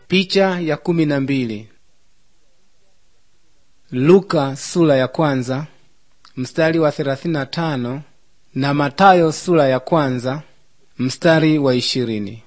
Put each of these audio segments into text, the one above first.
Picha ya kumi na mbili. Luka sura ya kwanza mstari wa thelathini na tano na Matayo sura ya kwanza mstari wa ishirini.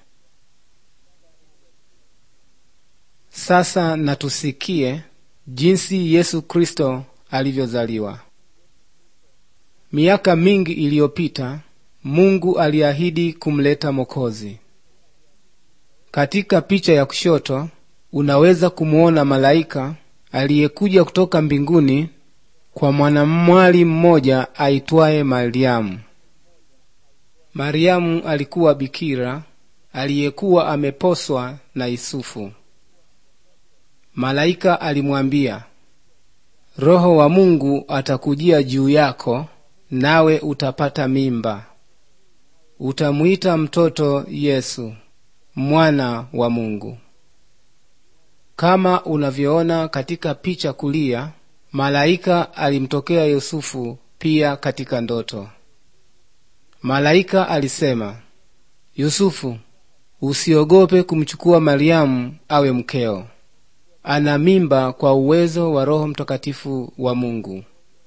Sasa natusikie jinsi Yesu Kristo alivyozaliwa. Miaka mingi iliyopita, Mungu aliahidi kumleta Mokozi. Katika picha ya kushoto unaweza kumuona malaika aliyekuja kutoka mbinguni kwa mwanamwali mmoja aitwaye Mariamu. Mariamu alikuwa bikira aliyekuwa ameposwa na Yusufu. Malaika alimwambia, Roho wa Mungu atakujia juu yako, nawe utapata mimba, utamwita mtoto Yesu, mwana wa Mungu. Kama unavyoona katika picha kulia, malaika alimtokea Yusufu pia katika ndoto. Malaika alisema, Yusufu, usiogope kumchukua Mariamu awe mkeo. Ana mimba kwa uwezo wa Roho Mtakatifu wa Mungu.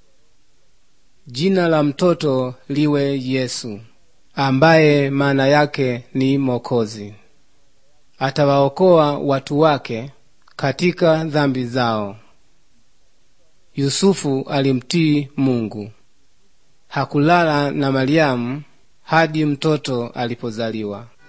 Jina la mtoto liwe Yesu, ambaye maana yake ni Mokozi. Atawaokoa watu wake katika dhambi zao. Yusufu alimtii Mungu. Hakulala na Mariamu hadi mtoto alipozaliwa.